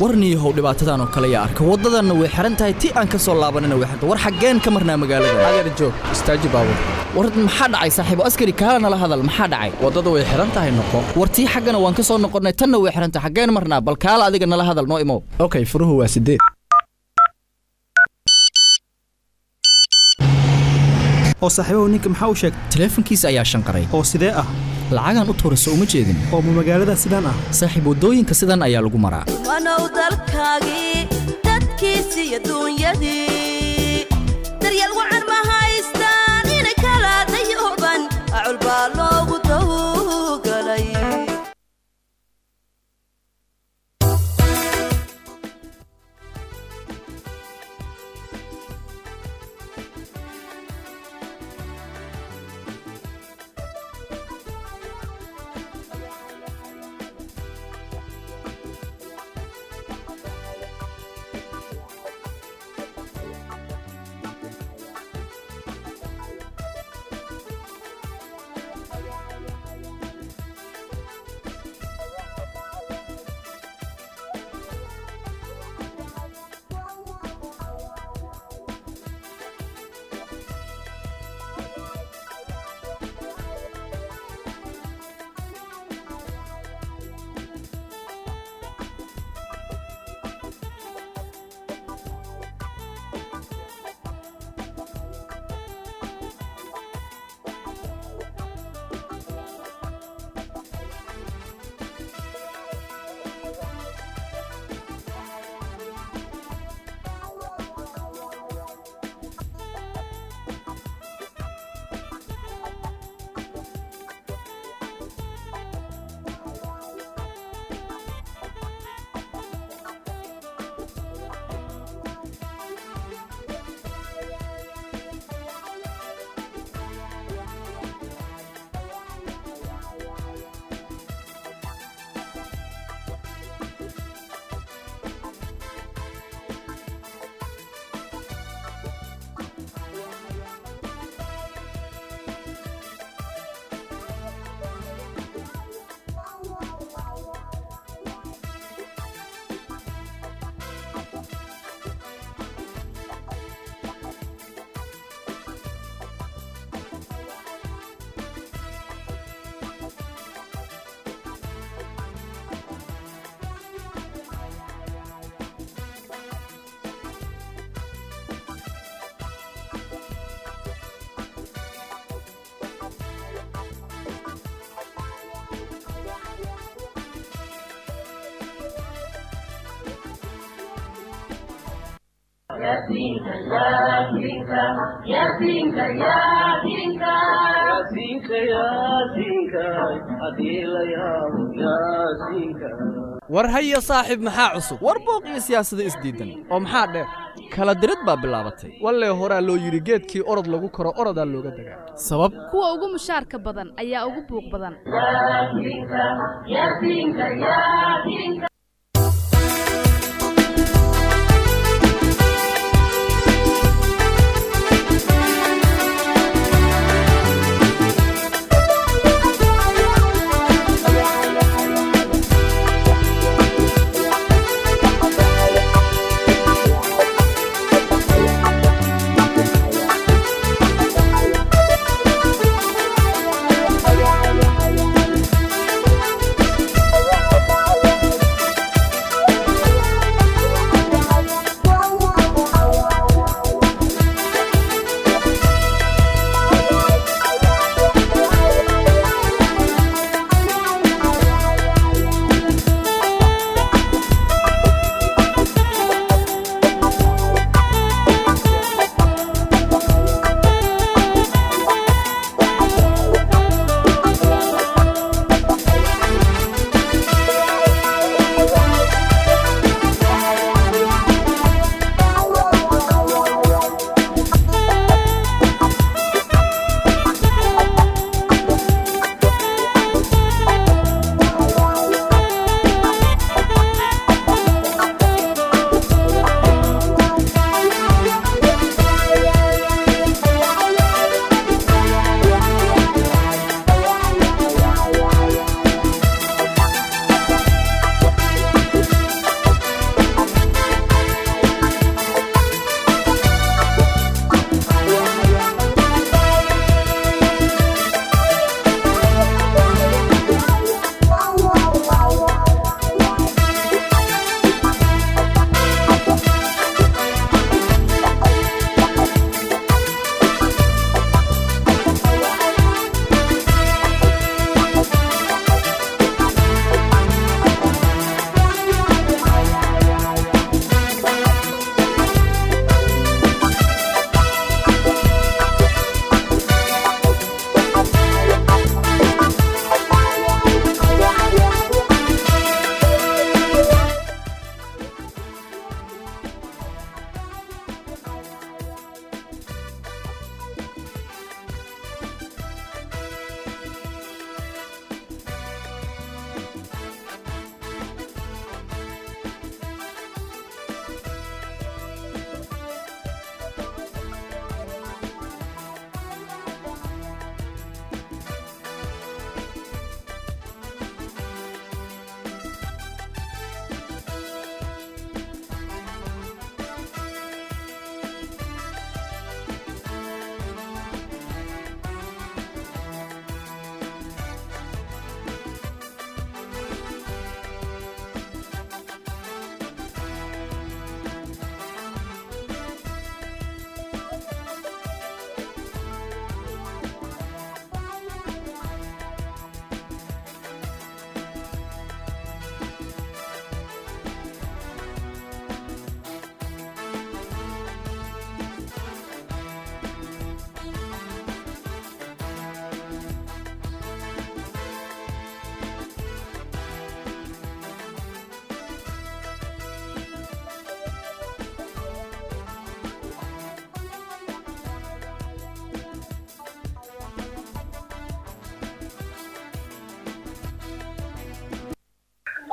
warniihow dhibaatadan oo kale yaa arka waddadanna way xihan tahay ti aan ka soo laabanina way xiran war xaggeen ka marnaa magaalada adeer joog istaaji baabur war maxaa dhacay saaxiibo askari kaala nala hadal maxaa dhacay waddada way xihan tahay noqo war tii xaggana waan ka soo noqonnay tanna way xihan tahay xaggeen marnaa bal kaala adiga nala hadal noo imow okay furuhu waa sideed oo saaxiibahu ninka maxaa u sheegay taleefankiisa ayaa shanqaray oo sidee ah lacagaan u tuurayso uma jeedin oo ma magaalada sidaan ah saaxiib waddooyinka sidan ayaa lagu maraa wanow dalkaagii dadkiisi iyo duunyadii daryeel wacan ma haystaan inay kala dayooban acul baa loogu dawgalay war haya saaxiib maxaa cusub war booq iyo siyaasado isdiidan oo maxaa dheer kala dirid baa bilaabatay wallee horaa loo yidhi geedkii orod lagu koro orodaa looga dagaa sabab kuwa ugu mushaarka badan ayaa ugu buuq badan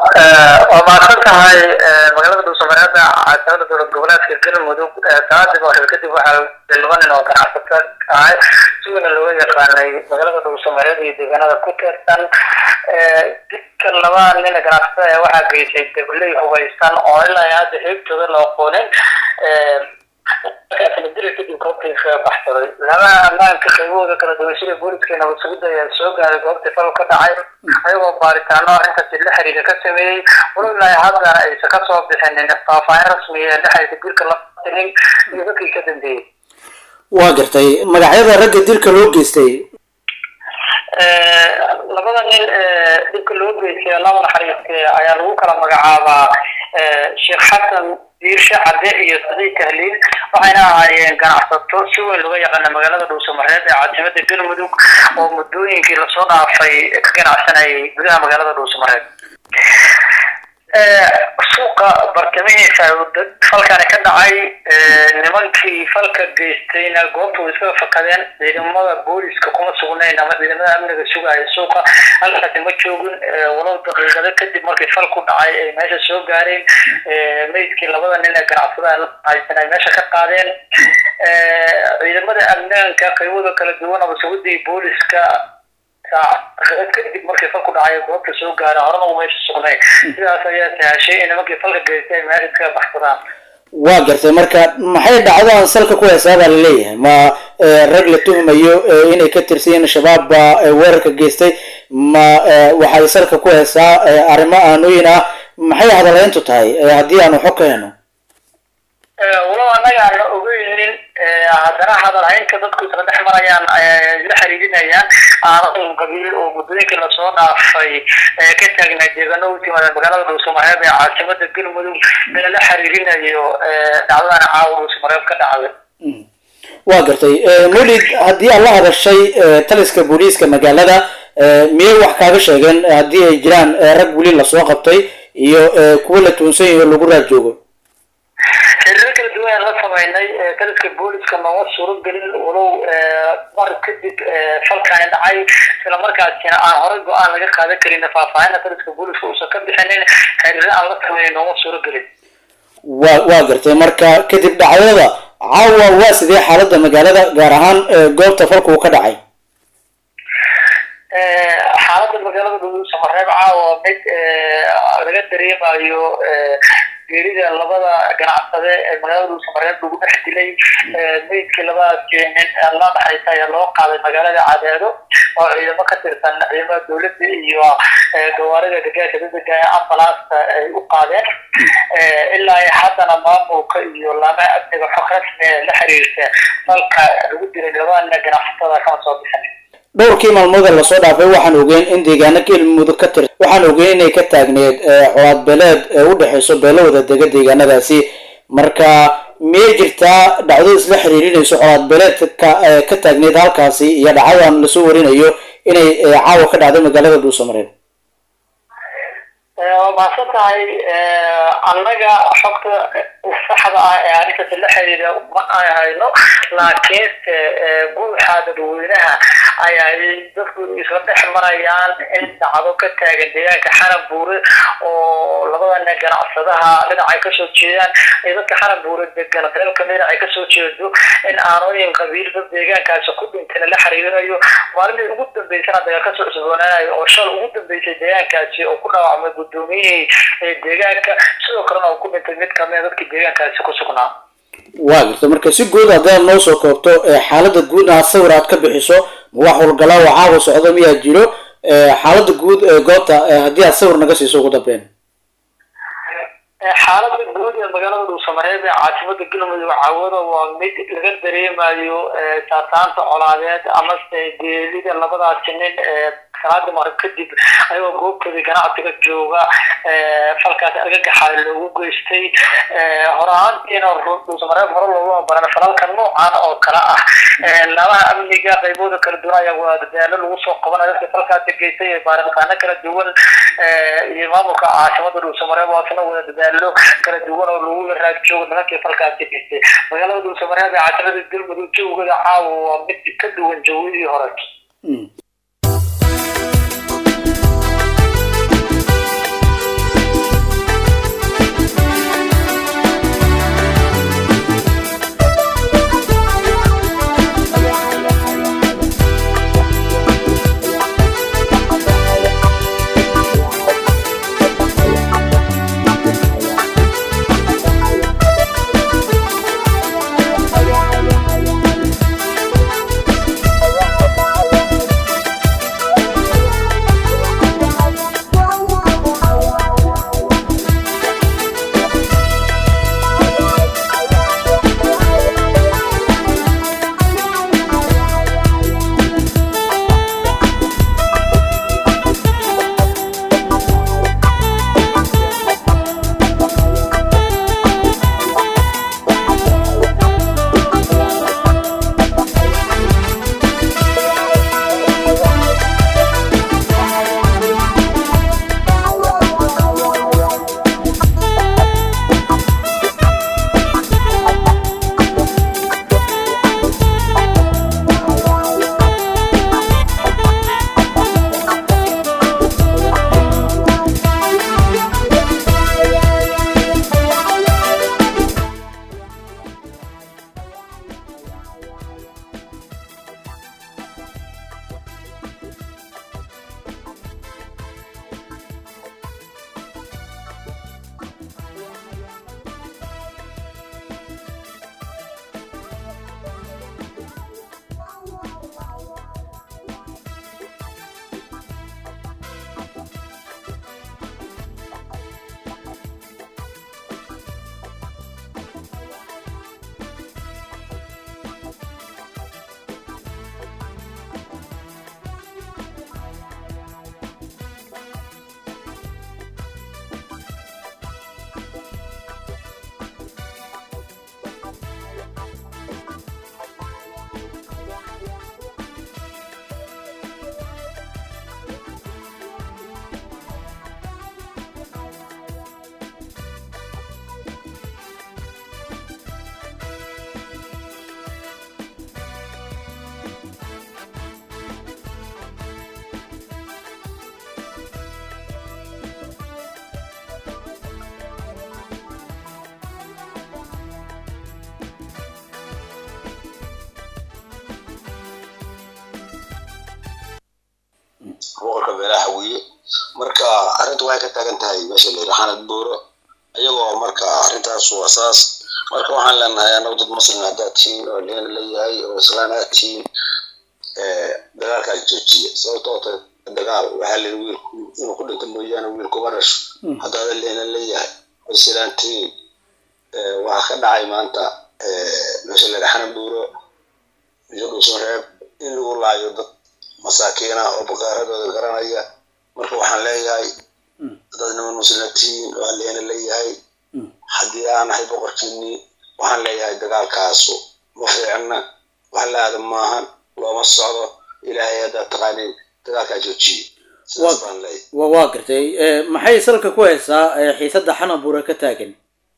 waa mahadsan tahay magaalada dhuusamareeda caasimada dowlad goboleedka galmudug saacadii hore kadib waxaa laba nin oo ganacsato ahay sigana looga yaqaanay magaalada dhuusamareed iyo deegaanada ku teersan didka laba nin ganacsatada ee waxaa geysay dabley hubaysan oo ilaa hadda heegtooda la aqoonin diri kadib goobtii kaga baxsaday laba ammaanka qaybahooda kala duwan sida booliska nabadsugidda ayaa soo gaaray goobtii fal ka dhacay ayagoo baaritaano arrintaasi la xiriira ka sameeyey walo ilaa haddana aysan ka soo bixinin faahfaahin rasmiya ee dhexaysa dilka la tinin iyo dadkii ka dambeeyey waa gartay magacyada ragga dilka loo geystay labada nin dhibka loo geystay laba naxariiste ayaa lagu kala magacaabaa sheekh xasan diirshe cadde iyo sadiid tahliil waxayna ahaayeen ganacsato si weyn looga yaqaana magaalada dhuusamareed ee caasimada galmudug oo muddooyinkii lasoo dhaafay ka ganacsanayay gudaha magaalada dhuusamareed suuqa bartamihiisa falkani ka dhacay nimankii falka geystayna goobta way iskaga fakadeen ciidamada booliska kuma sugnayn ama ciidamada amniga sugaya suuqa halkaasi ma joogin walow daqiiqado kadib markii fal ku dhacay ay meesha soo gaareen meydkii labada nin ee ganacsada haysan ay meesha ka qaadeen ciidamada amnaanka qaybada kala duwan ama sugidii booliska kadib markii falku dhacay goobta soo gaara horena u meesha sugnay sidaas ayaa sahashay in nimankii falka geystay ay meesha iskaga baxsadaan waa gartay marka maxay dhacdadan salka ku heesaabaa laleeyahay ma rag la tuhumayo inay ka tirsan yihiin shabaab baa weerarka geystay ma waxay salka ku heesaa arrimo aanooyin ah maxay hadaleyntu tahay haddii aanu xog ka heno walow annaga aan la ogeynin haddana hadalhaynta dadku isla dhex marayaan la xiriirinayaan aanan qabiil oo muddooyinkii lasoo dhaafay ka taagnay deegaano u timaadeen magaalada dhuusamareeb ee caasimada galmudug in la xiriirinayo dhacdadan caawa dhuusamareeb ka dhacday waa gartay mulid haddii aad la hadashay taliska booliiska magaalada miyay wax kaaga sheegeen haddii ay jiraan rag weli lasoo qabtay iyo kuwa la tuunsan yaho lagu raad joogo xiriiro kala duwan aan la samaynay taliska booliska nooma suuro gelin walow mar kadib falkaani dhacay isla markaasina aan horey go-aan laga qaadan karin faahfaahinta taliska booliska uusan ka bixinin xiriiro aan la samaynay nooma suuro gelin waa waa gartay marka kadib dhacdada caawa waa sidee xaaladda magaalada gaar ahaan goobta falka uu ka dhacay xaaladda magaalada dhuusamareeb caawa mid laga dareemayo geerida labada ganacsade ee magaalada dhuusamareeb lagu dhex dilay meydkii labadaasi nin la dhaxaysa ayaa loo qaaday magaalada cadeedo oo ciidamo ka tirsan ciidamada dowladda iyo gawaarida gargaarka degdega ee ambalaasta ay u qaadeen ilaa haddana maamulka iyo laamaha amniga xog rasmi ee la xiriirta falka lagu dilay labada nin ganacsatada kama soo bixin dhowrkii maalmooda lasoo dhaafay waxaan ogeyn in deegaano galmudug ka tir waxaan ogeyn inay ka taagneed colaad beeleed ee u dhexeyso beelo wada dega deegaanadaasi marka miyay jirtaa dhacdo isla xiriirinayso colaad beeleed ka ka taagneed halkaasi iyo dhacdadan lasoo warinayo inay caawa ka dhacday magaalada dhuusamareeb waa mahadsan tahay annaga xogta saxda ah ee arrintaasi la xiriira ma ay hayno laakiinse guuxa dadweynaha ayaa dadku isla dhex marayaan in dhacdo ka taagan deegaanka xaran buure oo labada nin ganacsadaha dhinac ay kasoo jeedaan iyo dadka xaran buure degan dalal kamida ay kasoo jeedo in aanooyin qabiil dad deegaankaasi ku dhintayna la xiriirinayo maalintii ugu dambeysana daga kasoo cusboonaanayo oo shal ugu dambeysay deegaankaasi oo ku dhaawacmay gudoomiyihii deegaanka sidoo kalena uu ku dhintay mid kamida dadkii deegaankaasi ku sugnaa waa garta marka si guud haddaad noo soo koobto xaaladda guud aad sawir aad ka bixiso ma wax walgalaa oo caawa socdo miyaa jiro xaaladda guud ee goobta haddii aad sawir naga siiso ugu dambeyn xaaladda guud ee magaalada dhuusamareeb ee caasimada galmudug caawada waa mid laga dareemayo saartaanta colaadeed amase geelida labadaasi nin ee salaada maqrib kadib ayagoo goobtoodii ganacsiga jooga falkaas argagaxa loogu geystay hore ahaantiina dhuusamareeb hore loogu baran falalka noocan oo kale ah laamaha amniga qaybooda kala duwan ayaa waa dadaalo lagu soo qabanayo dadka falkaasi geystay ee baaritaano kala duwan iyo maamulka caasimada dhuusamareeb oo asna wada dadaalo kala duwan oo lagu yaraag joogo nimankii falkaasi geystay magaalada dhuusamareeb ee caasimada galmudug jawgeeda caawa waa mid ka duwan jawidii hore beelaha hawiye marka arrinta waxay ka taagan tahay meesha la yidhi xanad buuro iyagoo marka arrintaas waa saas marka waxaan leenahay annagu dad muslim haddaad tihiin oo leen leeyahay oo islaan aad tihiin dagaalkaas joojiya sababtoo ta dagaal waxaa layidhi wiilku inuu ku dhinto mooyaane wiil kuma dhasho haddaada leena leeyahay oo islaan tihiin waxaa ka dhacay maanta meesha la yidhi xanad buuro iyo dhuusan reeb in lagu laayo dad masaakiina oo bakaaradooda garanaya marka waxaan leeyahay dad niman muslimiin oo alleena leeyahay haddii aan ahay boqorkiinii waxaan leeyahay dagaalkaasu ma fiicna wax la aada maahan looma socdo ilaahay haddaad taqaaniin dagaalkaa joojiye sidaas baan leeyahay wa waa gartay maxay salka ku haysaa xiisadda xanabuura ka taagan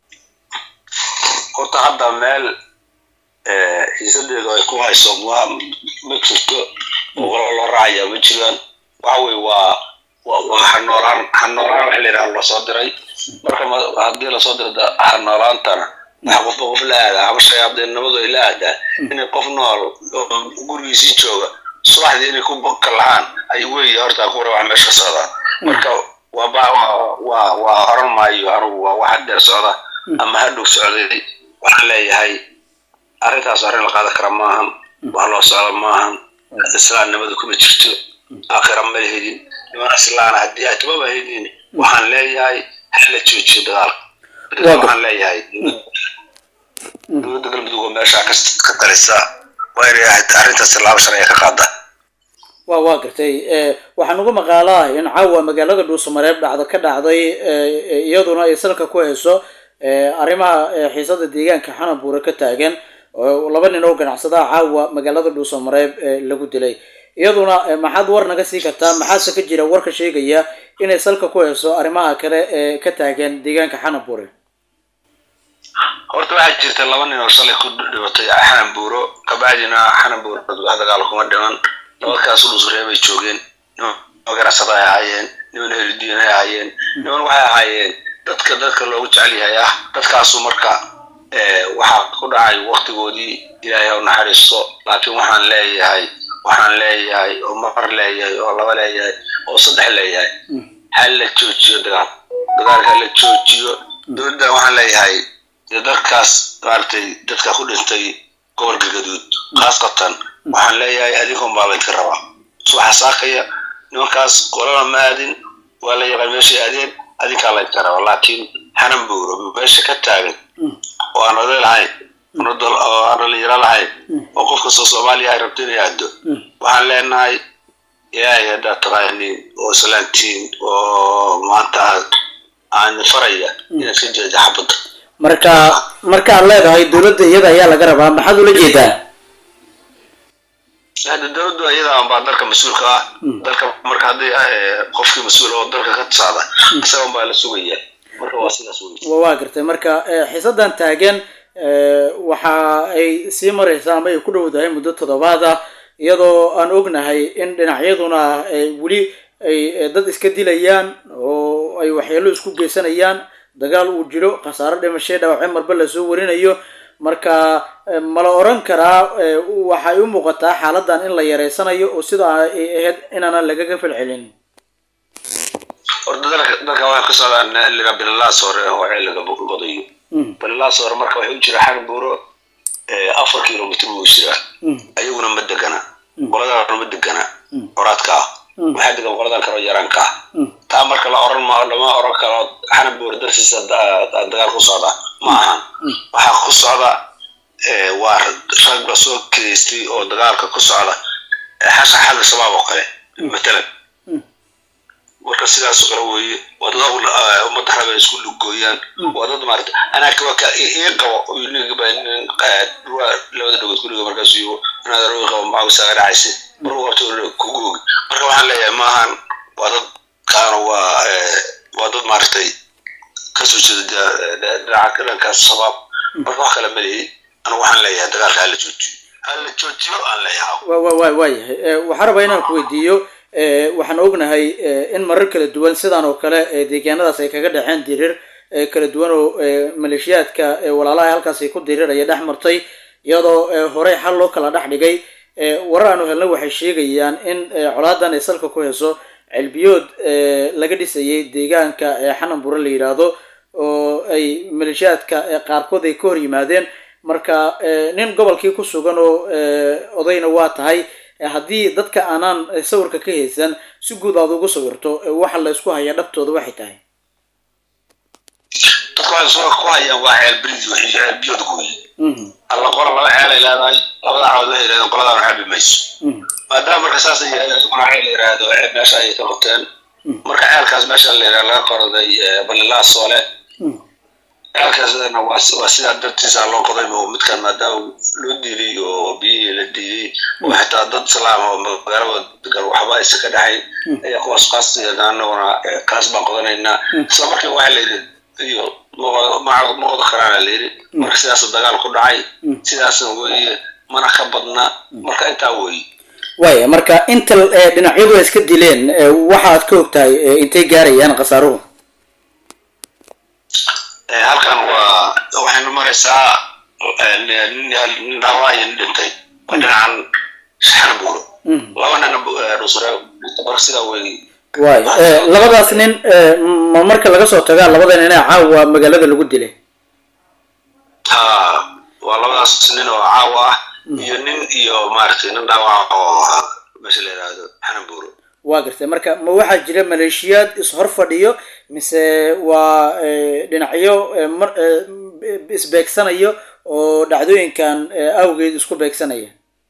horta hadda meel xiisadeedu ay ku hayso ma ma jirto oo walo loo raacaya ma jiraan waxa weye waa waa hanoolaan hanoolaan waxa la yidhaha lasoo diray marka haddii lasoo diro hanoolaantana waxa qofba qof la aadaa ama shayaadinnimadu ay la aadaa inay qof nool oo gurigiisii jooga subaxdii inay ku kalahaan ay weeye horta kuwara wax meesha ka socdaa marka waa ba waa waa oran maayo anugu waa wax dheer socda ama hadhow socday waxaan leeyahay arrintaas arrin la qaadan kara maahan wax loo socdo maahan islaamnimadu kuma jirto aakhira ma helin niman islaana haddii ay tumaba helin waxaan leeyahay hala joojiyo dagaalka waxaan leeyahay dowladda galmudug oo meeshaa ka talisa waa inay ahayd arrintaas tallaabo sharciga ka qaada wa waa gartay waxaan ugu maqaalaa in caawa magaalada dhuusamareeb dhacdo ka dhacday iyaduna ay salka ku hayso arrimaha xiisada deegaanka xanabuure ka taagan oo laba nin oo ganacsadaha caawa magaalada dhuusamareeb lagu dilay iyaduna maxaad war naga sii kartaa maxaase ka jira warka sheegaya inay salka ku hayso arrimaha kale ee ka taagan deegaanka xanabuure horta waxaa jirta laba nin oo shalay ku dhibatay xananbuuro kabacdina xananbuuro dagaal kuma dhiman labakaas udhusreebay joogeen niman ganacsada ay ahaayeen niman helidiin ay ahaayeen niman waxay ahaayeen dadka dadka loogu jecel yahay ah dadkaasu marka waxaa ku dhacay waktigoodii ilaahay u naxariisto laakiin waxaan leeyahay waxaan leeyahay oo mar leeyahay oo laba leeyahay oo saddex leeyahay ha la joojiyo dagaal dagaalka la joojiyo dowladda waxaan leeyahay dadkaas maaragtay dadka ku dhintay gobolka gaduud khaasatan waxaan leeyahay adinkun baa laydka rabaa subaxa saakaya nimankaas qolana ma aadin waa la yaqaan meeshay aadeen adinkaa laydka rabaa laakiin xanan buuro meesha ka taagan oo aan oday lahayn oo aan dhalinyaro lahayn oo qof kastoo soomaaliya ay rabto inay aado waxaan leenahay ilaahay haddaad taqaaniin oo islaantiin oo maanta aan faraya inaad ka jeeda xabadda marka markaad leedahay dowladda iyada ayaa laga rabaa maxaad ula jeedaa hadda dowladdu iyada baa dalka mas-uulka ah dalka marka haddii qofkii mas-uul oo dalka ka socda isagan baa la sugaya marka waa sidaas wey waa gartay marka xiisadan taagan waxa ay sii mareysaa ama ay ku dhowdahay muddo toddobaad ah iyadoo aan ognahay in dhinacyaduna weli ay dad iska dilayaan oo ay waxyeelo isku geysanayaan dagaal uu jiro khasaaro dhimashay dhaawacyo marba lasoo warinayo marka ma la oran karaa waxay u muuqataa xaaladan in la yareysanayo oo sidaa ay ahayd inaanan lagaga falcelin horta dalka dalka waxay ka socdaan liga bilalaas hore oo xilliga godayo bilalaas hore marka waxay u jira xag buuro afar kilomitr buu jiraa ayaguna ma degana qoladaana ma degana coraadka ah waxaa degan qoladan kaloo yaraanka ah taa marka la oran ma lama oran karo xana buur darsiisa dagaal ku socda ma ahan waxaa ku socda waa rag la soo kidaystay oo dagaalka ku socda xasha xagga shabaab oo kale matalan marka sidaas oo kale weeye waa dad ummadda raba isku lugooyaan waa dad maarata anaa kawa ka ii qabo labada dhagood kuriga markaas iyo inaad arooyi qabo maxaa saaga dhacaysa marka qabto kugu ogi marka waxaan leeyahay maahan waa dad kaana waa waa dad maaragtay kasoo jeeda dhinaca dhankaas shabaab marka wax kale ma leeyi anigu waxaan leeyahay dagaalka hala joojiyo hala joojiyo aan leeyahay wa wa wa waayahay waxaa rabaa inaan ku weydiiyo waxaan ognahay in marar kala duwan sidan oo kale deegaanadaas ay kaga dhexeen dirir kala duwan oo maleeshiyaadka walaalaha halkaas ay ku diriraya dhex martay iyadoo horey xal loo kala dhex dhigay warar aanu helna waxay sheegayaan in colaadan ay salka ku hayso celbiyood ee laga dhisayay deegaanka ee xanan bure la yidhaahdo oo ay maleeshiyaadka ee qaarkood ay ka hor yimaadeen marka ee, nin gobolkii ku sugan oo ee, odayna waa tahay ee, haddii dadka aanaan ee, sawirka ka haysan si guud aad ugu sawirto ee, waxa la isku hayaa dhabtooda waxay tahay dadku waxay soo ku hayaan waa ceel brid wixii ceel biyood gooye Mhm, alla qora laba ceel ay leedahay labada caawad waxay yidhahdeen qoladaan xabi mayso mhm, maadaama marka saas ay yidhahdeen isaguna ceel la yidhaahdo ceel meesha ay ka qabteen marka ceelkaas meesha la yidhahdo laga qoraday eh, balilaa soole mhm. ceelkaasna waa si- waa sidaa dartiisa loo qoday oo midkan maadaama loo diiday oo biyihii la diiday oo xitaa dad islaam oo magaalada degan waxba aysan ka dhaxayn ayaa kuwaas qaasiyana anaguna eh, kaas baan qodanaynaa isla markii waxaa la yidhi iyo ma- ma ma qodo karaana la yidhi marka sidaas dagaal ku dhacay sidaasna weeye mana ka badna marka intaa weeye waaya marka inta ee, dhinacyadu ay iska dileen ee, waxaad ka ogtahay ee, intay gaarayaan khasaaruhu Eh, halkan waa waxaynu maraysaa eh, nin nin dhaawaa iyo nin dhintay waa dhinacan shaxan buuro laba nina dhusre marka sidaa wey waaya ee, labadaas nin ee, ma marka laga soo tagaa labada nin ee caawa magaalada lagu dilay ha waa labadaas nin oo caawa ah iyo nin iyo maaragtay nin dhaawaca oo ah meesha la yidhaahdo xanan buuro waa gartay marka ma waxaa jira maleeshiyaad is-hor fadhiyo mise waa ee, dhinacyo ee, mar ee, isbeegsanayo oo dhacdooyinkan ee, awgeed isku beegsanaya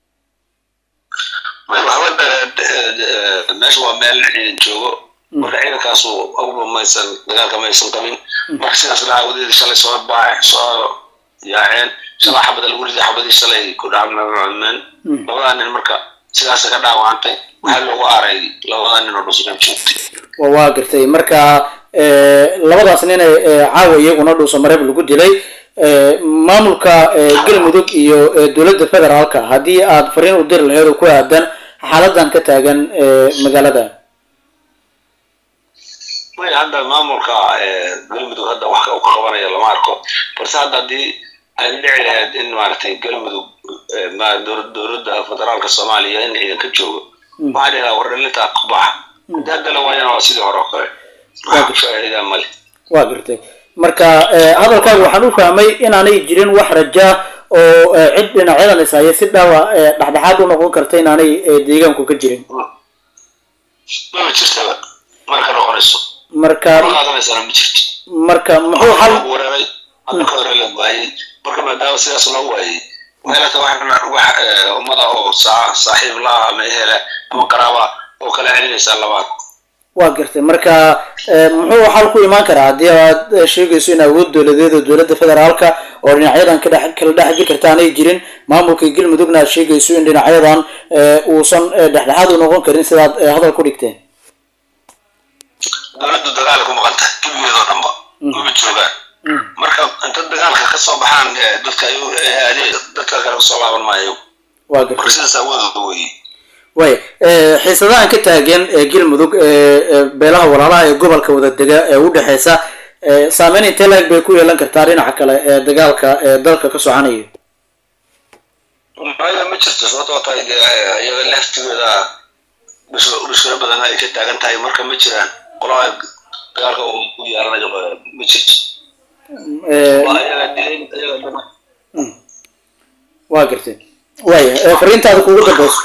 Ma- waxba eh, eh, meesha waa meel ciidan joogo marka ciidankaasu awba maysan dagaalka maysan qabin marka sidaas dhaawadeeda shalay soo baax soo yaaceen shalay xabada lagu riday xabadii shalay ku dhacmeen labadaa nin marka sidaas ka dhaawacantay waxaa loogu aaray labadaa nin oo dhusran joogtay waa waa gartay marka ee, labadaas nin ee ee, caawa iyaguna dhuuso mareeb lagu dilay ee, maamulka ee, galmudug iyo ee, dowladda federaalka haddii aad fariin u diri laheed oo ku aadan xaaladan ka taagan ee, magaalada way hadda maamulka eh, galmudug hadda wax ka- u ka qabanaya lama arko balse hadda haddii ay dhici lahayd in maaragtay galmudug eh, ma- dowlad- dowladda federaalka soomaaliya in ciidan ka joogo waxaa dhihi lahaa war dhalintaa ku baxa haddii hadda la waayana waa sidii hore oo kale wax faa'iidaa male waa gartay marka ee, hadalkaaga waxaan u fahmay inaanay jirin wax raja oo ee, cid dhinacyadan is haya si dhaawa ee, dhexdhexaad u noqon karta inaanay ee, deegaanku ka jirin maba jirtaba marka noqonayso marka ma qaadanaysana ma jirto marka muxuu xal lagu weeraray hadda ka hore la waayey marka maadaama sidaas loo waayey meelata wax wax eh, ummada oo saa- saaxiib la ah ama ehela ama qaraaba oo kala celinaysaa labaad waa gartay marka ee, muxuu xal ku imaan karaa haddii aad ee, sheegayso in awood dowladeed oo dowladda federaalka oo dhinacyadan ka dhex kala dhex jiri karta aanay jirin maamulka galmudugna aad sheegayso in dhinacyadan ee, uusan ee, dhexdhexaad u noqon karin sidaad ee, hadal ku dhigteen dowladdu dagaal ku maqan tahay gebigeedoo dhanba maba joogaan marka inta dagaalka ka soo baxaan eh, dadka ay u- eh, ade- dadka kale kasoo laaban maayo waa marka gartay sidaas awoodooda weeye waaya ee, xiisadahan ka taagan ee galmudug ee ee, beelaha walaalaha ee gobolka wada dega ee u dhexeysa ee, saameyn intee laeg bay ku yeelan kartaa dhinaca kale ee dagaalka ee dalka ka soconayo maya ma jirto sababtoo tahay dee, eh, iyaga laftigooda dhus- dhushkaro badan ay ka taagan tahay marka ma jiraan qolaha dagaalka uu ku yeelanayo eh, ma jirto Ee, waa iyaga dileen iyaga dhama waa gartay waaya ee, fariintaada kugu dambeyso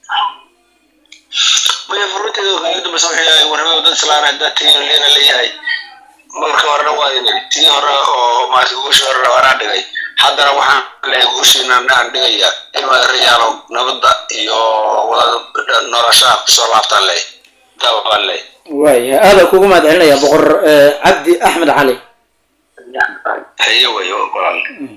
maya furunteeda ugu dambeysa wuxuu yahay warnimada dad islaan haddaa tii leena leeyahay marka horena waa inay tii hore oo maarata guushii hore anaa dhigay haddana waxaan leeyahay guushiina aan dhigaya in reyaalo nabadda iyo wada noloshaha kusoo laabtaan leey taa baan leey waaya aada kugu mahad celinaya boqor ee, cabdi axmed cali haye wey walaal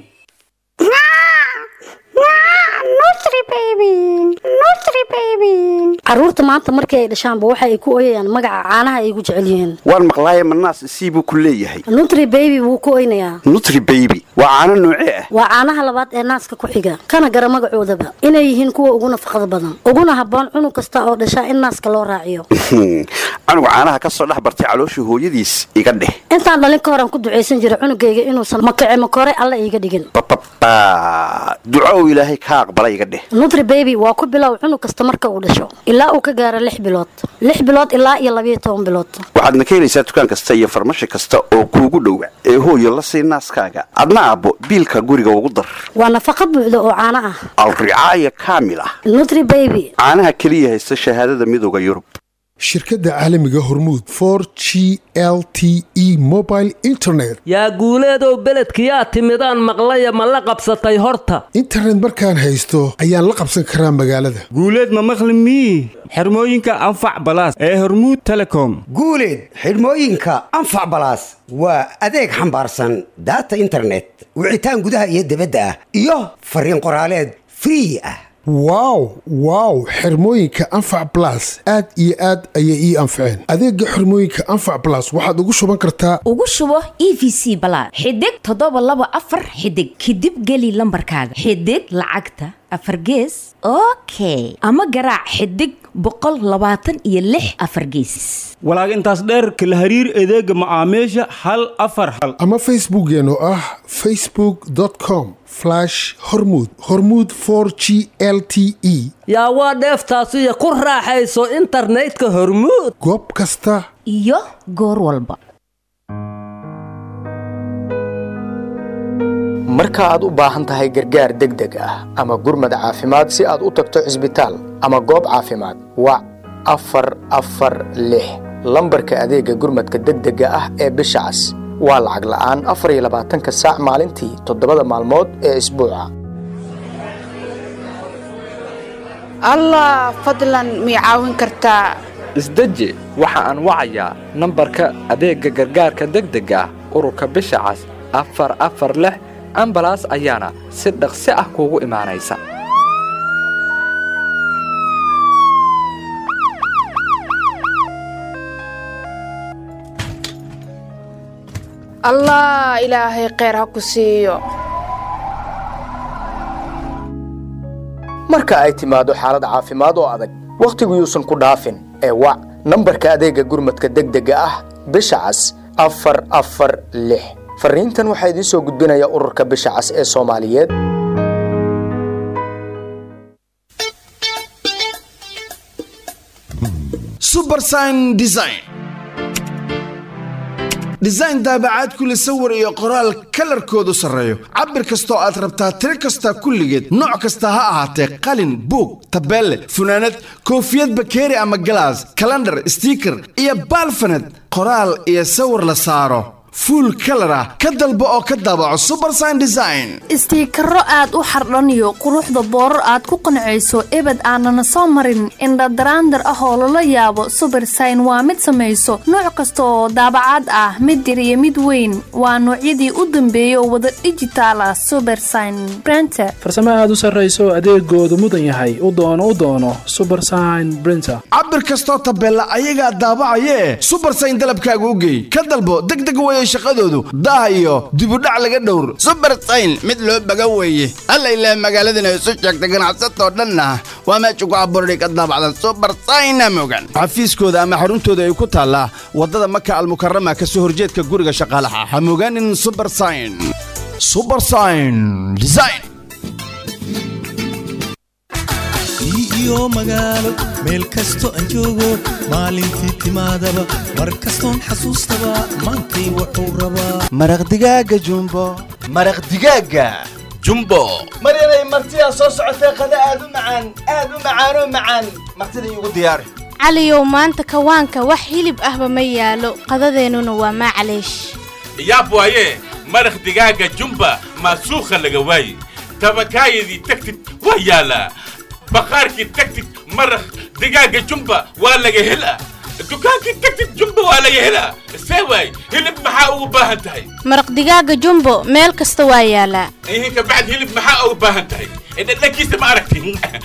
caruurta maanta markii ay dhashaanba waxa ay ku oyayaan magaca caanaha ay ugu jecel yihiin waan maqlaaye manaas sii buu ku leeyahay nutri baby wuu ku oynayaa nutri baby waa caano noocee ah waa caanaha labaad ee naaska ku xiga kana gara magacoodaba inay yihiin kuwa ugu nafaqada badan uguna habboon cunug kasta oo dhashaa in naaska loo raaciyo canuga caanaha ka soo dhex bartay caloosha hooyadiis iga dheh intaan dhalin ka horan ku ducaysan jira cunugayga inuusan makace makore alla iiga dhigin bababa duco uu ilaahay kaa aqbala iga dheh nutri baby waa ku bilow cunug kasta marka uu dhasho ilaa uu ka gaaro lix bilood lix bilood ilaa iyo labayo toban bilood waxaadna ka helaysaa dukaan kasta iyo farmashi kasta oo kuugu dhowa ee hooyo la sii naaskaaga adna aabbo biilka guriga ugu dar waa nafaqo buuxda oo caano ah alricaaya kaamil ah nutri baby caanaha keliya haysta shahaadada midooda yurub shirkadda caalamiga hormuud for g l t e mobile internet yaa guuleedow beledkiyaa timidaan maqlaya ma la qabsatay horta internet markaan haysto ayaan la qabsan karaa magaalada guuleed ma maqli mii xirmooyinka anfac balaas ee hormuud telecom guuleed xidhmooyinka anfac balaas waa adeeg xambaarsan daata internet wicitaan gudaha iyo dibadda ah iyo fariin qoraaleed free ah wow wow xirmooyinka anfac blas aad iyo aad ayay ii anfaceen adeega xirmooyinka anfac blas waxaad ugu shuban kartaa ugu shubo e v c balaad xidig toddoba laba afar xidig kadib geli lambarkaaga xidig lacagta afar gees okay ama garaac xidig boqol labaatan iyo lix afar geesis walaag intaas dheer kala hariir adeega macaamiisha hal afar hal ama facebookeen oo ah facebook com hormud hormud g l t e yaa waa dheeftaasiyo ku raaxayso internetka hormuud goob kasta iyo goor walba marka aad u baahan tahay gargaar degdeg ah ama gurmad caafimaad si aad u tagto cisbitaal ama goob caafimaad wac afar afar lix lambarka adeega gurmadka degdega ah ee bisha cas waa lacag la'aan afar iyo labaatanka saac maalintii toddobada maalmood ee isbuuca allah fadlan mii caawin kartaa isdeji waxa aan wacayaa nambarka adeegga gargaarka degdega ah ururka bisha cas afar afar lix ambalaas ayaana si dhaqsi ah kuugu imaanaysa allah ilaahay kheyr ha ku siiyo marka ay timaado xaalad caafimaad oo adag wakhtigu yuusan ku dhaafin ee wac nambarka adeegga gurmadka degdega ah bisha cas afar afar lix fariintan waxaa idiin soo gudbinaya ururka bisha cas ee soomaaliyeed subersign design design daabacaad kule sawir iyo qoraal kalarkoodu sarreeyo cabir kastoo aad rabtaa tiro kasta kulligeed nooc kasta ha ahaatee qalin buug tabeelle funaanad koofiyad bakeeri ama galaas kalandhar stiiker iyo baalfaned qoraal iyo sawir la saaro fuul kalar ah ka dalbo oo ka daabaco subersign design istiikaro aad u xardhaniyo quruxda boorar aad ku qancayso ebed aanana soo marin indhadaraandar ah oo lala yaabo subersign waa mid samayso nooc kasta oo daabacaad ah mid yar iyo mid weyn waa noocyadii u dambeeyay oo wada dhijitaal ah subersign brenter farsamo aad u sarrayso adeegoodu mudan yahay u doono u doono subersign brinter cabir kastoo tabeella ayagaa daabacayee subersign dalabkaaga u geey ka dalbo degdeg weye shaqadoodu daah iyo dibudhac laga dhowr subersayn mid loo baga weeye alla ilaa magaaladana isu sheegta ganacsatoo dhanna waa meesha ku abuurani ka daabacda subersayna mogan xafiiskooda ama xaruntooda ay ku taallaa waddada maka almukarama ka soo horjeedka guriga shaqaalaha ha mogaanin subersign subersign design iyo magaalo meel kasto aan joogo maalintii timaadaba mar kastoon xasuustaba maantay wuxuu rabaa maraq digaaga jumbo maraq digaaga jumbo maryanay martidaa soo socotee qada aad u macaan aad u macaanoo macaan martida iigu diyaari caliyow maanta kawaanka wax hilib ahba ma yaalo qadadeennuna waa maclaysh yaab waaye maraq digaaga jumba maasuukha laga waaye tabakaayadii tagtid waa yaalaa baqaarkii tagtid maraq digaaga jumba waa laga helaa dukaankii tagtid jumba waa laga helaa see waay hilib maxaa ugu baahan tahay maraq digaaga jumbo meel kasta waa yaalaa ihinka bacd hilib maxaa ugu baahan tahay dhadhankiisa ma aragti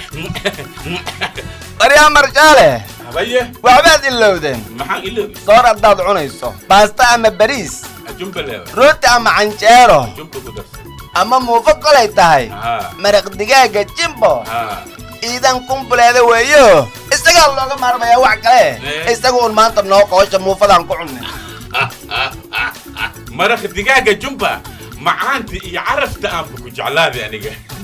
maryaa marjaale habaye waxbaad ilowdeen maxaan iloobi soor haddaad cunayso baasta ama bariis jumba leewa rooti ama canjeero jumba ku darsan ama muufo kolay tahay haa maraq digaaga jimbo haa iidan kumbuleeda weeyo isagaa looga maarmayaa wax kale isaga un maanta noo qoosha muufadaan ku cunnay maraq digaaga jumba macaanta iyo carafta aanba ku jeclaaday aniga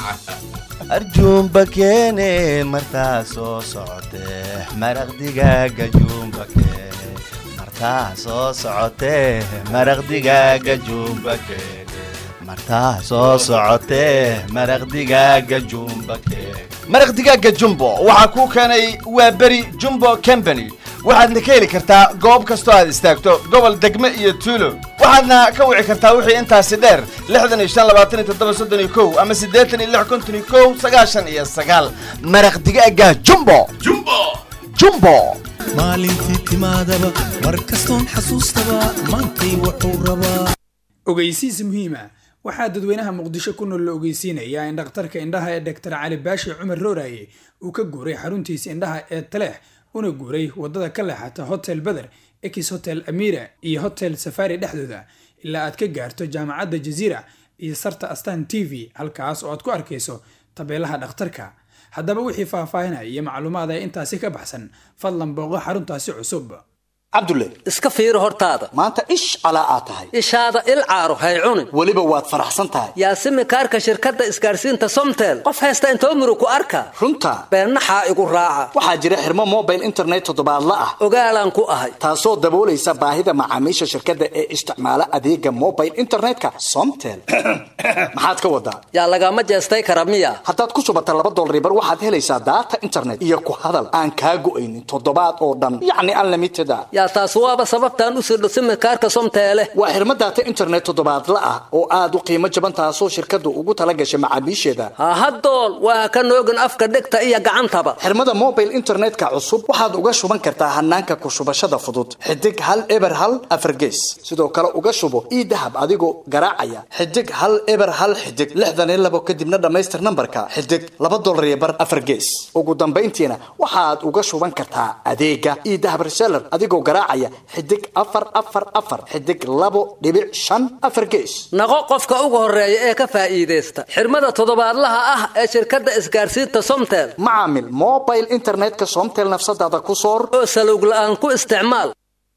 arjuumba keene martaa soo socotee maraq digaaga juumba keene martaa soo socotee maraq digaaga juumba keene martaa soo socotee maraq digaaga juumba keene maraq digaaga jumbo waxaa kuu keenay waa beri jumbo company waxaadna ka heli kartaa goob kastoo aad istaagto gobol degme iyo tuulo waxaadna ka wici kartaa wixii intaasi dheer lixdan iyo shan labaatan iyo toddoba soddon iyo kow ama siddeetan iyo lix konton iyo kow sagaashan iyo sagaal maraq digaaga jumbo jumbo jumbo maalintii timaadaba mar kastoon xasuustaba maantay wuxuu rabaa ogeysiis muhiima waxaa dadweynaha muqdisho ku nool la ogeysiinayaa in dhakhtarka indhaha ee dhaktar cali baashi cumar rooraye uu ka guuray xaruntiisa indhaha ee taleex una guuray wadada ka leexata hotel beder ex hotel amira iyo hotel safari dhexdooda ilaa aad ka gaarto jaamacadda jaziira iyo sarta astan t v halkaas oo aad ku arkayso tabeelaha dhakhtarka haddaba wixii faahfaahinaya iyo macluumaad ee intaasi ka baxsan fadlan booqo xaruntaasi cusub cabdulle iska fiiri hortaada maanta ish calaa aad tahay ishaada il caaro hay cunin weliba waad faraxsan tahay yaasimi kaarka shirkadda isgaarsiinta somtel qof haysta intoo murug ku arka runta beennaxaa igu raaca waxaa jira xirmo mobile internet toddobaadla ah ogaalaan ku ahay taasoo daboolaysa baahida macaamiisha shirkadda ee isticmaala adeega mobile internetka somtel maxaad ka wadaa yaa lagama jeestay kara miya haddaad ku shubata laba dolaribar waxaad helaysaa daata internet iyo ku hadal aan kaa go'aynin toddobaad oo dhan yacni unlimited a yaa taas waaba sababtaan u sirdho simikaarka somteele waa xirmo daata internet toddobaadla ah oo aad u qiimo jaban taasoo shirkaddu ugu tala gashay macaamiisheeda hahadool waa ka noogin afka dhegta iyo gacantaba xirmada mobile internetka cusub waxaad uga shuban kartaa hanaanka ku shubashada fudud xidig hal eber hal afargees sidoo kale uga shubo ii dahab adigoo garaacaya xidig hal eber hal xidig lixdan iyo labo kadibna dhammaystir nambarka xidig laba dolar iyo bar afargees ugu dambayntiina waxaad uga shuban kartaa adeega ii dahab reseller adigoo garaacaya xidig afar afar afar xidig labo dhibic shan afar gees naqo qofka ugu horeeya ee ka faa'iidaysta xirmada toddobaadlaha ah ee shirkadda isgaarsiinta somtel macaamil mobile internetka somtel nafsadaada ku soor oo salowg la'aan ku isticmaal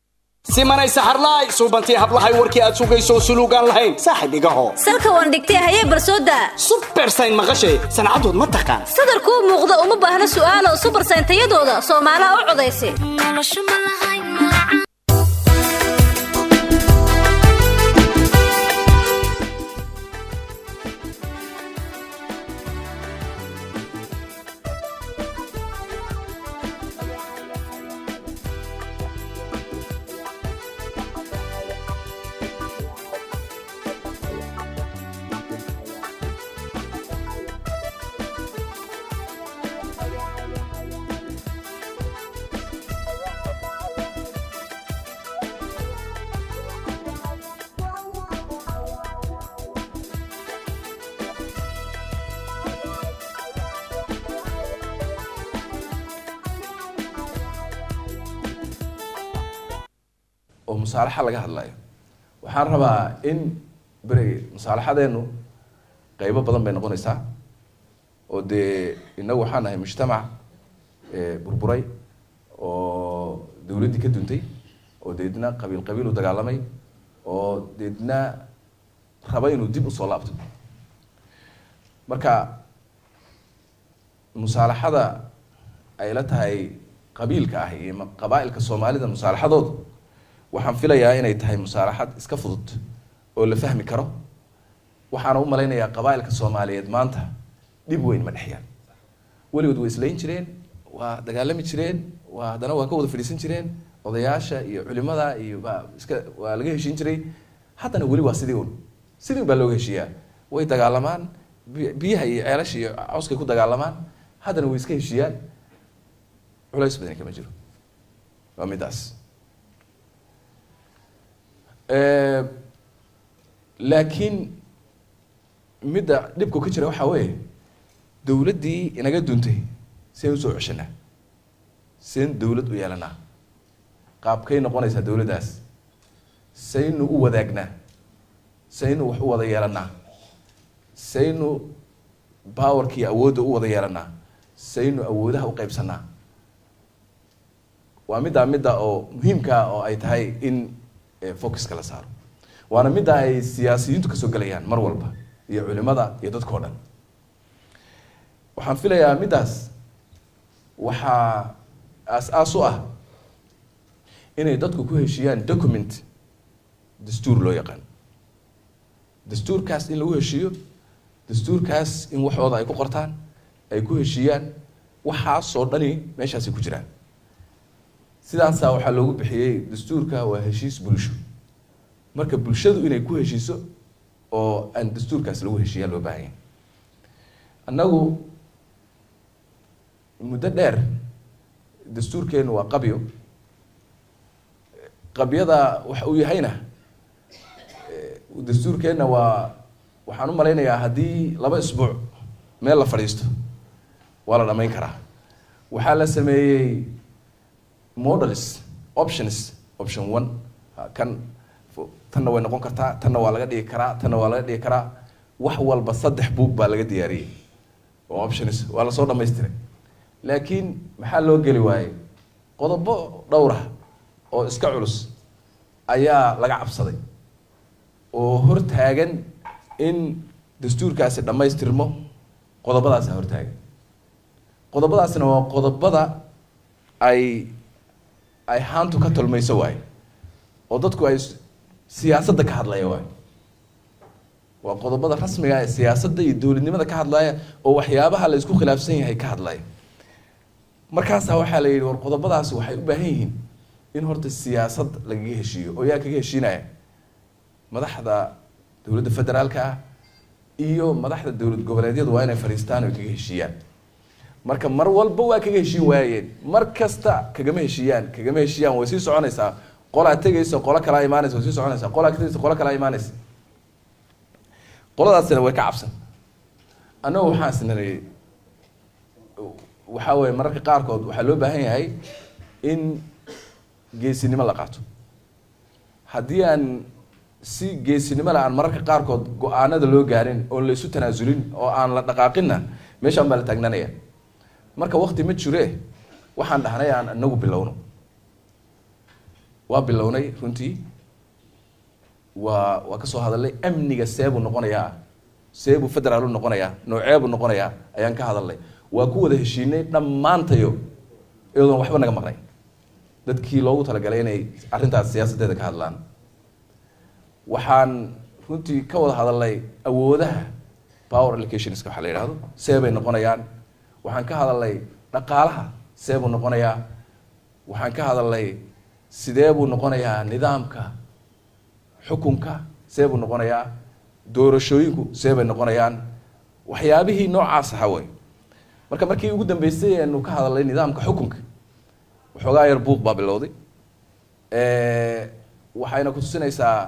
simanay saxarlaay suubantii hablahay warkii aad sugayso suluugaan lahayn saaxib igaho salka waan dhigtay hayee barsooda subersayn maqashay sancadood ma taqaan sadarkuu muuqda uma baahna su'aalo subersayn tayadooda soomaalaha u codaysa oo musaalaxa laga hadlayo waxaan rabaa in beri musaalaxadeenu qeybo badan bay noqonaysaa oo dee inagu waxaan nahay mujtamac burburay oo dawladdii ka duntay oo deedna qabiil qabiil u dagaalamay oo deedna raba inuu dib usoo laabto marka musaalaxada ay la tahay qabiilka ah iyo qabaa-ilka soomaalida musaalaxadoodu waxaan filayaa inay tahay musaalaxad iska fudud oo la fahmi karo waxaana u malaynayaa qabaa-ilka soomaaliyeed maanta dhib weyn ma dhexyaan weligood way islayn jireen waa dagaalami jireen waa haddana waa ka wada fadhiisan jireen odayaasha iyo culimada iyo baa iska waa laga heshiin jiray haddana weli waa sidii un sidii un baa looga heshiiyaa way dagaalamaan biyaha iyo ceelasha iyo cawskay ku dagaalamaan haddana way iska heshiiyaan culays badani kama jiro waa midaas laakiin midda dhibku ka jira waxaa weeye dawladdii inaga duntay seen usoo ceshanaa seen dawlad u yeelanaa qaabkay noqonaysaa dawladdaas saynu u wadaagnaa saynu wax u wada yeelanaa saynu powerkii awoodda u wada yeelanaa saynu awoodaha u qaybsanaa waa middaa midda oo muhiimkaa oo ay tahay in focuska la saaro waana midda ay siyaasiyiintu kasoo gelayaan mar walba iyo culimada iyo dadkao dhan waxaan filayaa middaas waxaa aas-aas u ah inay dadku ku heshiiyaan document dastuur loo yaqaan dastuurkaas in lagu heshiiyo dastuurkaas in waxooda ay ku qortaan ay ku heshiiyaan waxaasoo dhani meeshaasay ku jiraan sidaasaa waxaa loogu bixiyey dastuurka waa heshiis bulsho marka bulshadu inay ku heshiiso oo aan dastuurkaas lagu heshiiyaa loo baahan yahay annagu muddo dheer dastuurkeenu waa qabyo qabyada waxa uu yahayna dastuurkeenna waa waxaan u malaynayaa haddii laba isbuuc meel la fadhiisto waa la dhamayn karaa waxaa la sameeyey models options option one kan tanna way noqon kartaa tanna waa laga dhigi karaa tanna waa laga dhigi karaa wax walba saddex buug baa laga diyaariyey oo options waa lasoo dhamaystiray laakiin maxaa loo geli waayey qodobo dhowrah oo iska culus ayaa laga cabsaday oo hortaagan in dastuurkaasi dhammaystirmo qodobadaasa hortaagan qodobadaasina waa qodobada ay ay haantu ka tolmayso waayo oo dadku ay siyaasadda ka hadlaya waayo waa qodobada rasmiga ee siyaasadda iyo dowladnimada ka hadlaya oo waxyaabaha la isku khilaafsan yahay ka hadlaya markaasaa waxaa la yidhi war qodobadaasi waxay u baahan yihiin in horta siyaasad lagaga heshiiyo oo yaa kaga heshiinaya madaxda dowladda federaalka ah iyo madaxda dowlad goboleedyadu waa inay fadhiistaan oo kaga heshiiyaan marka mar walba waa kaga heshiin waayeen mar kasta kagama heshiiyaan kagama heshiiyaan way sii soconaysaa qolaa tegaysa qolo kalaa imaanaysa way sii soconaysaa qolaa tegaysa qolo kalaa imaanaysa qoladaasina way ka cabsan annagu waxaan isnanay waxaa weeye mararka qaarkood waxaa loo baahan yahay in geesinimo la qaato haddii aan si geesinimo le aan mararka qaarkood go-aanada loo gaarin oon la isu tanaasulin oo aan la dhaqaaqinna meeshaan baa la taagnaanaya marka wakti ma jire waxaan dhahnay aan inagu bilowno waa bilownay runtii waa waa kasoo hadalnay amniga seebuu noqonayaa seebuu federaalu noqonayaa nooceebuu noqonayaa ayaan ka hadalnay waa ku wada heshiinay dhammaantayo iyadoon waxba naga maqnay dadkii loogu talagalay inay arrintaas siyaasaddeeda ka hadlaan waxaan runtii ka wada hadalnay awoodaha power allocationska waxaa la yidhahdo seebay noqonayaan waxaan ka hadalnay dhaqaalaha seebuu noqonayaa waxaan ka hadalnay sidee buu noqonayaa nidaamka xukunka see buu noqonayaa doorashooyinku see bay noqonayaan waxyaabihii noocaas ahaa wey marka markii ugu dambeysay aanu ka hadalnay nidaamka xukunka waxoogaa yar buuq baa bilowday waxayna kutusinaysaa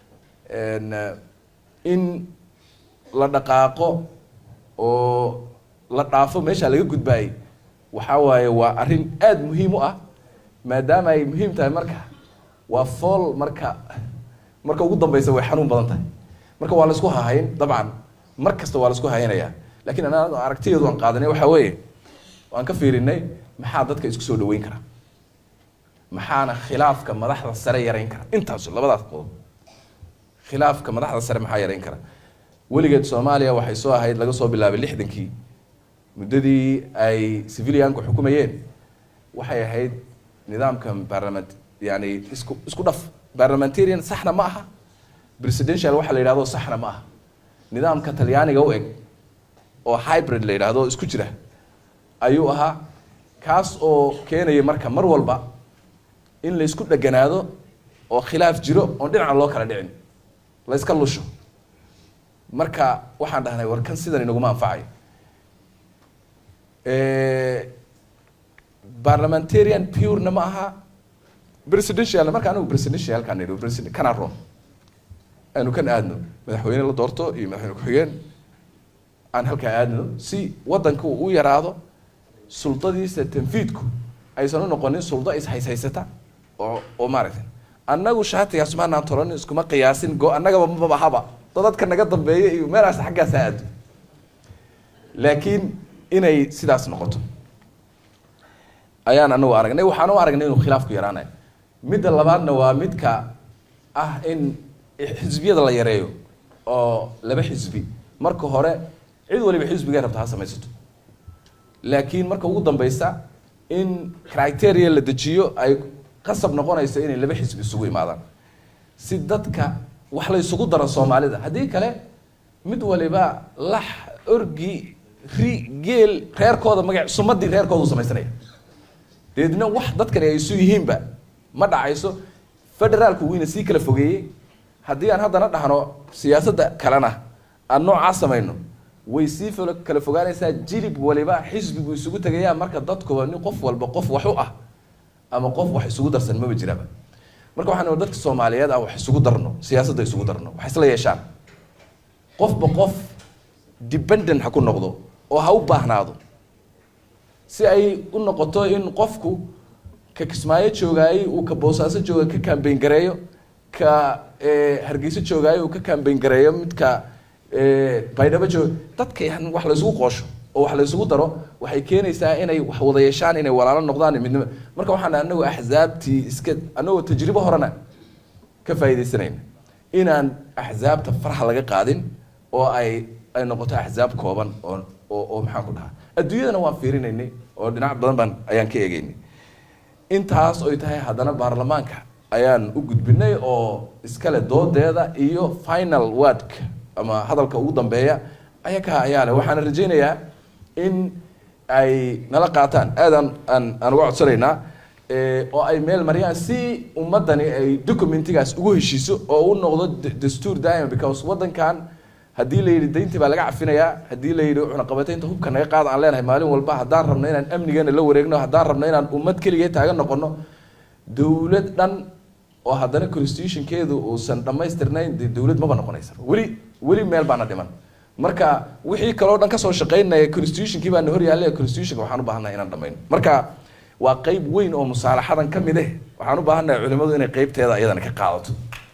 in la dhaqaaqo oo la dhaafo meesha laga gudbaayay waxaa waaye waa arrin aada muhiim u ah maadaama ay muhiim tahay marka waa fool marka marka ugu dambeysa way xanuun badan tahay marka waa la isku hahayn dabcan mar kasta waa la isku haynayaa lakiin ana aragtiyeedu aan qaadanay waxaa weeye waan ka fiirinay maxaa dadka isku soo dhaweyn kara maxaana khilaafka madaxda sare yareyn kara intaas labadaas qodob khilaafka madaxda sare maxaa yareyn kara weligeed soomaaliya waxay soo ahayd laga soo bilaabay lixdankii muddadii ay civilianku xukumayeen waxay ahayd nidaamka barlament yani isku isku dhaf barlamentarian saxna ma aha presidential waxa la yidhahdo saxna ma aha nidaamka talyaaniga u eg oo hybrid la yidhaahdo isku jira ayuu ahaa kaas oo keenaya marka mar walba in la isku dheganaado oo khilaaf jiro oon dhinaca loo kala dhicin la iska lusho marka waxaan dhahnay war kan sidan inaguma anfacayo parliamentarian purena ma aha presidential marka anigu presidentialkaan nidhi president kana ron aanu kan aadno madaxweyne la doorto iyo madaxweyne ku-xigeen aan halkaa aadno si wadanka uu u yaraado suldadiisa tanfiidku aysan u noqonin suldo is-hayshaysata oo oo maaragtay annagu shaatigaas maanaan tolanin iskuma qiyaasin go annagaba mabahaba dadadka naga dambeeya iyo meelaas xaggaas ha aado laakiin inay sidaas noqoto ayaan anagu aragnay waxaan u aragnay inuu khilaafku yaraanayo midda labaadna waa midka ah in xisbiyada la yareeyo oo laba xisbi marka hore cid waliba xisbigay rabta ha samaysato laakiin marka ugu dambeysa in criteria la dejiyo ay qasab noqonayso inay laba xisbi isugu imaadaan si dadka wax la isugu daro soomaalida haddii kale mid waliba lax orgi ri geel reerkooda magac sumadii reerkooda u samaysanaya deedna wax dadkani ay isu yihiinba ma dhacayso federaalku wuyna sii kala fogeeyey haddii aan haddana dhahno siyaasadda kalena aan noocaa samayno way sii fo- kala fogaanaysaa jilib waliba xisbigu isugu tegayaa marka dadkuba nin qof walba qof wax u ah ama qof wax isugu darsan maba jiraba marka waxaan dadka soomaaliyeed ah wax isugu darno siyaasadda isugu darno wax isla yeeshaan qofba qof dependent ha ku noqdo oo ha u baahnaado si ay u noqoto in qofku ka kismaayo joogaayey uu ka boosaaso jooga ka kambayn gareeyo ka eh, hargeyso joogaayo uu ka kambayn gareeyo midka eh, baydhabo jooga dadka yan wax la isugu qoosho oo wax la isugu daro waxay keenaysaa inay wax wada yeeshaan inay walaalo noqdaan iyo midnimo marka waxaan anagu axsaabtii iska anagoo tajribo horena ka faa'iidaysanayna inaan axsaabta farxa laga qaadin oo ay ay noqoto axsaab kooban oo oo oo maxaan ku dhahaa adduunyadana waan fiirinaynay oo dhinac badan baan ayaan ka eegaynay intaas oy tahay haddana baarlamaanka ayaan u gudbinay oo iskale doodeeda iyo final wordka ama hadalka ugu dambeeya ayakaa ayaa leh waxaana rajaynayaa in ay nala qaataan aadaan aan aan uga codsanaynaa eh, oo ay meel mariyaan si ummadani ay documentigaas ugu heshiiso oo u noqdo d- dastuur daa'ima because waddankan haddii la yidhi dayntii baa laga cafinayaa haddii la yidhi cunaqabataynta hubka naga qaada aan leenahay maalin walba haddaan rabno inaan amnigeena la wareegno haddaan rabno inaan ummad keligee taagan noqono dowlad dhan oo haddana constitutionkeedu uusan dhammaystirnayn dee dowlad maba noqonaysa weli weli meel baana dhiman marka wixii kaloo dhan kasoo shaqaynaya constitutionkii baana hor yaallay constitutionka waxaan u baahannahay inaan dhammayno marka waa qeyb weyn oo musaalaxadan ka mid eh waxaan u baahannahay culimadu inay qeybteeda iyadana ka qaadato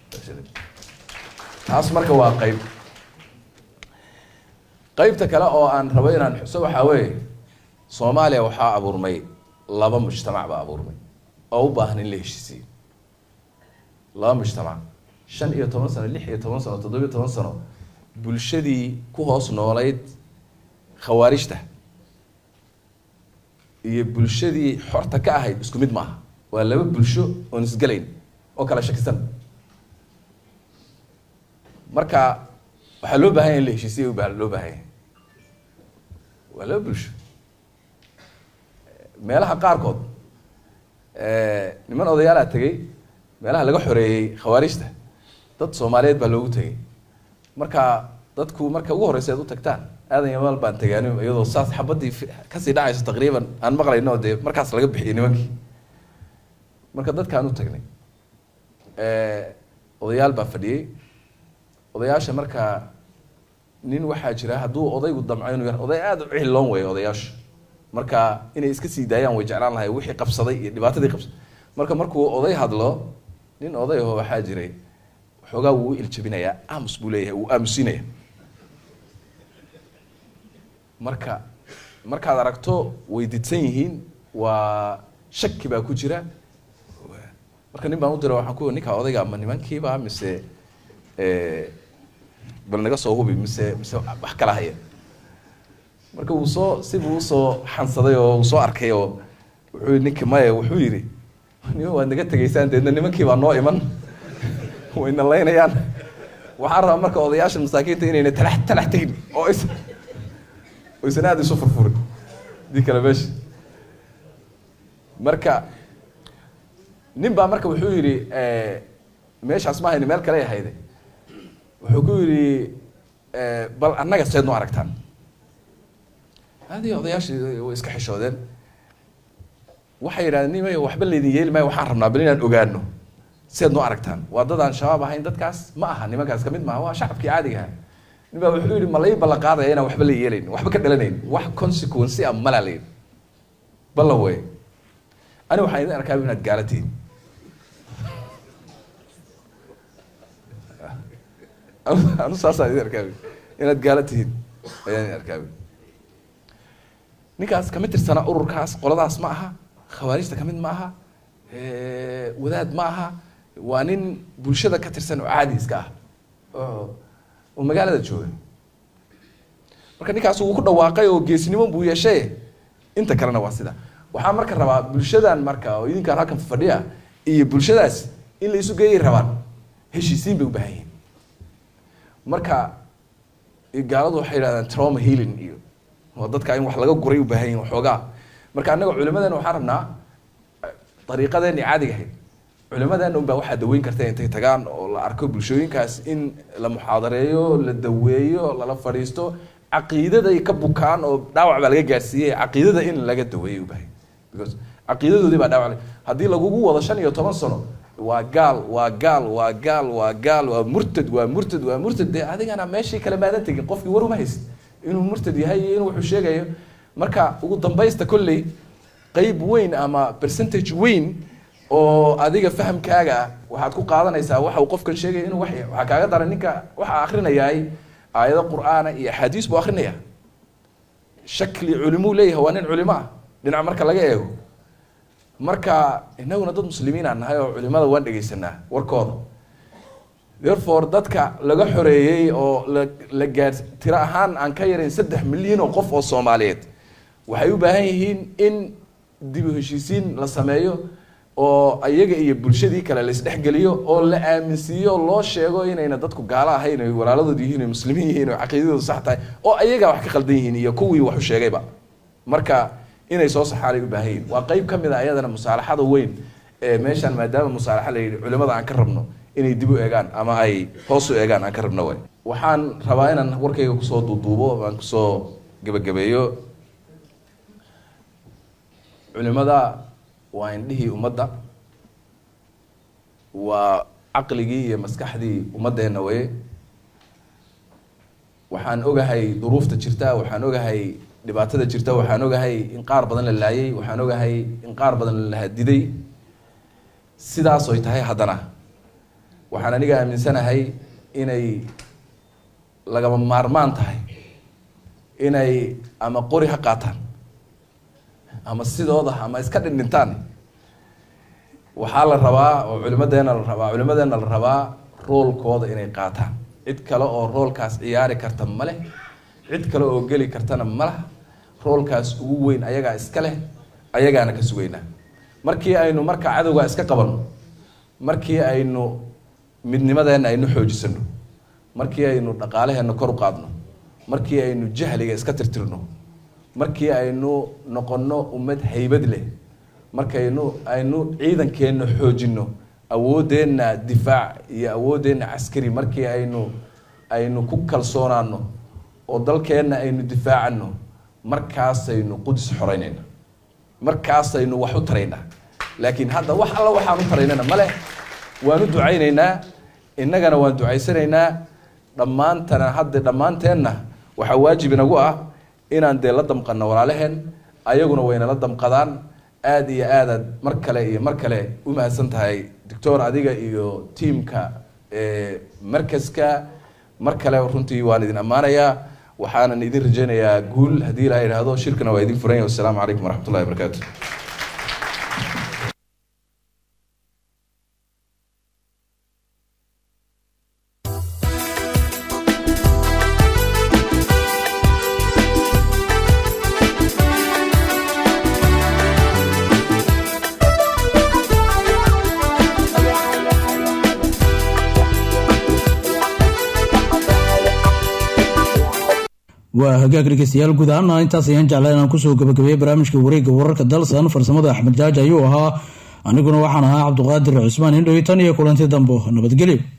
taas marka waa qeyb qeybta kale oo aan rabo inaan xuso waxaa weeye soomaaliya waxaa abuurmay laba mujtamac baa abuurmay oo u baahan in la heshiisiyo laba mujtamac shan iyo toban sano lix iyo toban sano toddobiyo toban sano bulshadii ku hoos noolayd khawaarijta iyo bulshadii xorta ka ahayd isku mid maaha waa laba bulsho oon isgelayn oo kala shakisan marka waxaa loo baahan yahay in la heshiisiya baa loo baahan yahay waa laba bulsho meelaha qaarkood niman odayaalaa tegey meelaha laga xoreeyey khawaarijta dad soomaaliyeed baa loogu tegey marka dadku marka ugu horeysa aad u tagtaan aadan yamaal baan tegaani iyadoo saas xabadii fi- kasii dhacayso taqriiban aan maqlayno oo dee markaas laga bixiyey nimankii marka dadkaan u tagnay odayaal baa fadhiyey odayaasha marka nin waxaa jira hadduu odaygu damco inuu yar oday aada u cihiloon weeye odayaasha marka inay iska sii daayaan way jeclaan lahay wixii qabsaday iyo dhibaatadii qabsaday marka markuu oday hadlo nin oday aho waxaa jiray waxoogaa wuu u iljabinayaa aamus buu leeyahay wuu aamusinaya marka markaad aragto way didsan yihiin waa shaki baa ku jira marka nin baan u dira waxaan ku ninka odayga ma nimankiiba mise bal naga soo hubi mise mise wax kala haya marka wuu soo sibuu usoo xansaday oo uu soo arkay oo wuxuu ninki maya wuxuu yidhi niman waad naga tegaysaan deedna nimankii baa noo iman wayna laynayaan waxaan rabaa marka odayaasha masaakiinta inayna talax talax tegin oo is oo isna aada isu furfurin dii kale meesha marka nin baa marka wuxuu yidhi meeshaas ma hayni meel kale ahayde wuxuu ku yidhi bal annaga seed noo aragtaan adii odayaashii way iska xishoodeen waxay yidhahdeen nimay waxba laydin yeeli maayo waxaan rabnaa bal inaan ogaano seed noo aragtaan waa dadaan shabaab ahayn dadkaas ma aha nimankaas kamid maaha waa shacabkii caadiga aha nin baa wuxuu yidhi ma lai ballan qaadaya inaan waxba la yeelayn waxba ka dhalanayn wax consequence ah malaa la yidhi ballan wey ani waxaan idin arkaa inaad gaala tihiin anu saasaan idin arkaa inaad gaala tihiin ayaan idin arkaa ninkaas kamid tirsana ururkaas qoladaas ma aha khawaarijta kamid ma aha wadaad ma aha waa nin bulshada ka tirsan oo caadi iska ah oo oo magaalada jooga marka ninkaas wuu ku dhawaaqay oo geesnimo buu yeeshay inta kalena waa sida waxaa marka rabaa bulshadan marka oo idinkaan halkan fadhiya iyo bulshadaas in la isu geeyay rabaan heshiisiin bay u baahan yihiin marka gaaladu waxay yidhahdaan trauma healing iyo oo dadka in wax laga guray u baahan yihin waxoogaa marka annaga culimadeena waxaan rabnaa dariiqadeeni caadiga ahayd culimadeena unbaa waxaa daweyn karta intay tagaan oo la arko bulshooyinkaas in la muxaadareeyo la daweeyo lala fadhiisto caqiidaday ka bukaan oo dhaawac baa laga gaarsiiyey caqiidada in laga daweeyo u baahan because caqiidadoodii baa dhaawac haddii lagugu wado shan iyo toban sano waa gaal waa gaal waa gaal waa gaal waa murtad waa murtad waa murtad dee adigana meeshii kale maadan tegin qofkii war uma haysid inuu murtad yahay iyo inuu wuxuu sheegayo marka ugu dambaysta kolley qeyb weyn ama percentage weyn oo adiga fahamkaaga ah waxaad ku qaadanaysaa waxa uu qofkan sheegaya inuu wax yahay waxaa kaaga daran ninka waxaa akrinayaay aayado qur'aana iyo axaadiis buu akrinaya shakli culimuu leeyahay waa nin culimo ah dhinac marka laga eego marka inaguna dad muslimiin aan nahay oo culimada waan dhegaysanaa warkooda therefore dadka laga xoreeyey oo la la gaar tiro ahaan aan ka yarayn saddex milyan oo qof oo soomaaliyeed waxay u baahan yihiin in dib u heshiisiin la sameeyo oo ayaga iyo bulshadii kale la isdhexgeliyo oo la aaminsiiyo loo sheego inayna dadku gaalo ahayn ay walaaladood yihiin ay muslimiin yihiin oo caqiidadoodu sax tahay oo ayagaa wax ka qaldan yihiin iyo kuwii wax u sheegayba marka inay soo saxaanay u baahan yihin waa qeyb ka mid a ayadana musaalaxada weyn ee meeshaan maadaama musaalaxa la yidhi culimada aan ka rabno inay dib u eegaan ama ay hoos u eegaan aan ka rabno way waxaan rabaa inaan warkayga kusoo duuduubo aan kusoo gebagabeeyo culimada waa indhihii ummadda waa caqligii iyo maskaxdii ummaddeena waye waxaan ogahay duruufta jirta waxaan ogahay dhibaatada jirta waxaan ogahay in qaar badan la laayay waxaan ogahay in qaar badan la hadiday sidaas oy tahay haddana waxaan aniga aaminsanahay inay lagama maarmaan tahay inay ama qori ha qaataan ama sidooda ama iska dhindhintaan waxaa la rabaa oo culimadeena la rabaa culimadeena la rabaa roolkooda inay qaataan cid kale oo roolkaas ciyaari karta ma leh cid kale oo geli kartana ma laha roolkaas ugu weyn ayagaa iska leh ayagaana ka sugaynaa markii aynu marka cadowga iska qabanno markii aynu midnimadeenna aynu xoojisano markii aynu dhaqaalaheenna kor u qaadno markii aynu jahliga iska tirtirno markii aynu noqonno ummad haybad leh markaynu aynu ciidankeenna xoojinno awooddeenna difaac iyo awooddeenna caskari markii aynu aynu ku kalsoonaano oo dalkeenna aynu difaacano markaasaynu qudus xoreynayna markaasaynu wax u taraynaa laakiin hadda wax alla waxaan u taraynana male waan u ducaynaynaa innagana waan ducaysanaynaa dhammaantana hadda dhammaanteenna waxaa waajib inagu ah inaan dee la damqanno walaalaheen ayaguna wayna la damqadaan aada iyo aadaad mar kale iyo mar kale u mahadsan tahay doctor adiga iyo tiamka markaska mar kale runtii waan idin ammaanayaa waxaanan idin rajaynayaa guul haddii ilaa idhaahdo shirkana waa idin furan yahay wasalaamu calaykum waraxmat ullahi wabarakaatu waa hagaag dhegeystayaal guud ahaana intaas ayaan jeclaa inaan kusoo gabagabeeyey barnaamijka wareegga wararka dalsan farsamada axmed jaaji ayuu ahaa aniguna waxaan ahaa cabduqaadir cismaan indhowi tan iyo kulanti dambo nabadgelyo